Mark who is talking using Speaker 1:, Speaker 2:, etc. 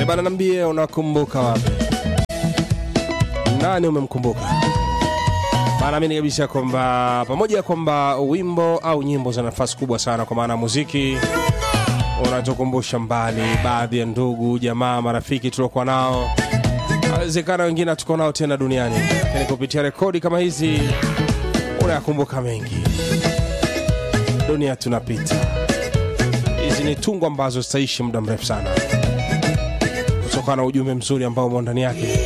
Speaker 1: E bana, nambie unakumbuka wapi? Nani umemkumbuka? Bana, amini kabisa kwamba pamoja ya kwamba wimbo au nyimbo za nafasi kubwa sana, kwa maana muziki unatukumbusha mbali baadhi ya ndugu, jamaa, marafiki tuliokuwa nao, awezekana wengine hatuko nao tena duniani, lakini kupitia rekodi kama hizi unayakumbuka mengi. Dunia tunapita, hizi ni tungo ambazo zitaishi muda mrefu sana, kutokana na ujumbe mzuri ambao umo ndani yake.